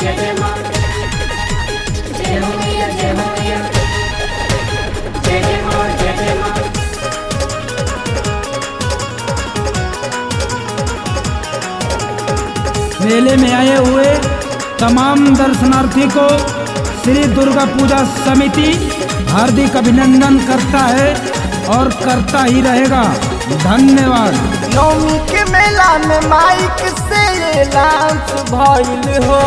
जय जय माँ जय हो मैया जय हो मैया जय जय माँ जय जय माँ मेले में आए हुए तमाम दर्शनार्थी को श्री दुर्गा पूजा समिति हार्दिक अभिनंदन करता है और करता ही रहेगा धन्यवाद नवमी के मेला में माइक से लांच भइल हो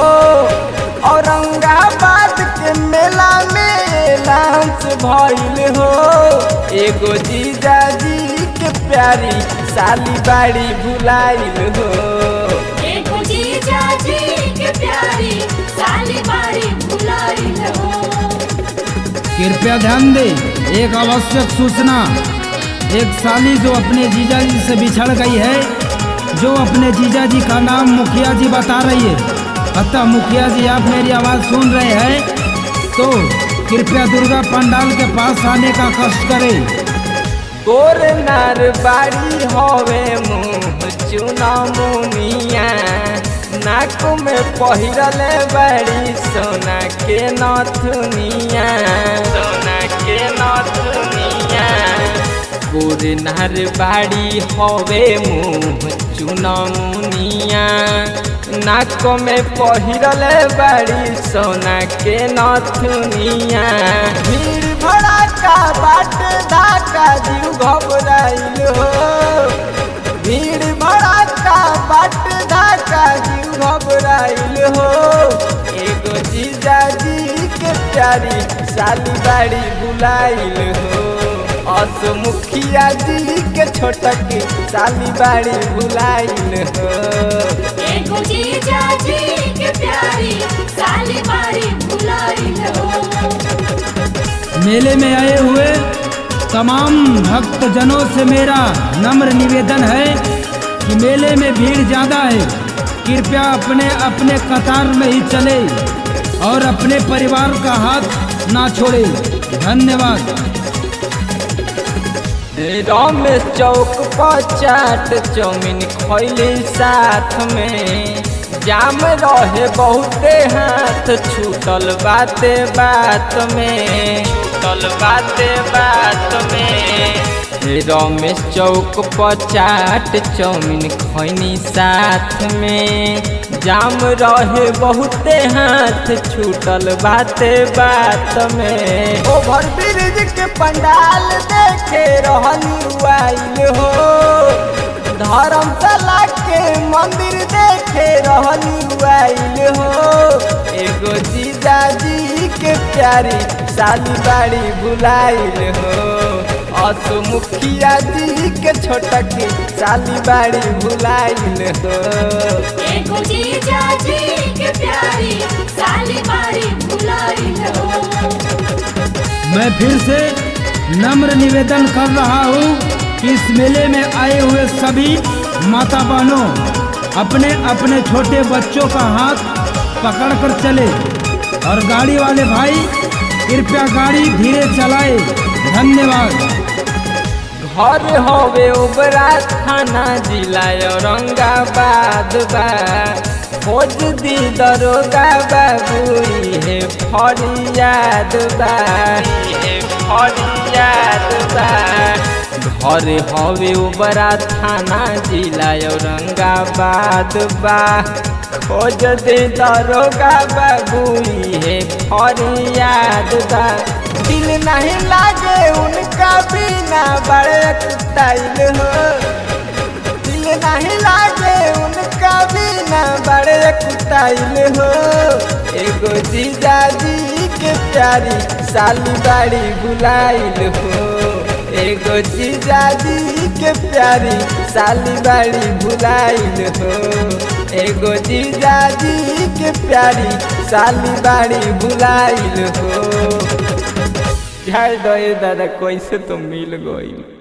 औरंगाबाद के मेला में लांच भइल हो एगो जीजा जी के प्यारी साली बाड़ी भुलाइल हो एगो जीजा जी के प्यारी साली बारी भुलाई हो कृपया ध्यान दे एक आवश्यक सूचना एक साली जो अपने जीजा जी से बिछड़ गई है जो अपने जीजा जी का नाम मुखिया जी बता रही है अतः मुखिया जी आप मेरी आवाज़ सुन रहे हैं तो कृपया दुर्गा पंडाल के पास आने का कष्ट करें गोर नार बाड़ी हवे मुँह चुना मुनिया नाक में पहिरले बाड़ी सोना के नथुनिया सोना के नथुनिया गोर नार बाड़ी हवे मुँह चुना मुनिया नाक में पहिरले बाड़ी सोना के नथुनिया भीड़ भड़ाका बाट धाका जीव घबराइल हो भीड़ भड़ाका बाट धाका जीव घबराइल हो एगो जीजा जी के प्यारी साली बाड़ी बुलाइल हो अस मुखिया जी के छोटक साली बाड़ी बुलाइल हो एगो जीजा जी के प्यारी साली बारी भुलाई हो मेले में आए हुए तमाम भक्तजनों से मेरा नम्र निवेदन है कि मेले में भीड़ ज़्यादा है कृपया अपने अपने कतार में ही चले और अपने परिवार का हाथ ना छोड़े धन्यवाद रमेश चौक पर चाट चौमिन खैली साथ में जाम रहे बहुते हाथ छूटल बाते बात में छूटल बाते बात में रमेश चौक पर चाट चौमिन खैनी साथ में जाम रहे बहुते हाथ छूटल बाते बात में ओभर ब्रिज के पंडाल देखे रहनी आइल हो धर्मशाला के मंदिर देखे रहनी आइल हो एगो जीजा जी के प्यारी साली बाड़ी भुलाइल हो अस मुखिया जी के छोटक साली बाड़ी भुलाइल हो एगो जीजा जी के प्यारी साली बारी भुलाई हो मैं फिर से नम्र निवेदन कर रहा हूँ कि इस मेले में आए हुए सभी माता बहनों अपने अपने छोटे बच्चों का हाथ पकड़कर चले और गाड़ी वाले भाई कृपया गाड़ी धीरे चलाए धन्यवाद घर हवे ओबरा थाना जिला औरंगाबाद बा खोज दी दरोगा बाबू हे फरियाद बा हे फरियाद बा घर हवे ओबरा थाना जिला औरंगाबाद बा खोज दे दरोगा बाबू हे फरियाद बा दिल नहीं लागे उनका बिना बड़े कुटाइल हो दिल नहीं लागे उनका बिना बड़े कुटाइल हो एगो जीजा जी के प्यारी साली बाड़ी बुलाइल हो एगो जीजा जी के प्यारी साली बाड़ी भुलाइल हो एगो जीजा जी के प्यारी साली बाड़ी भुलाइल हो झाड़ दे दादा कैसे तो मिल गई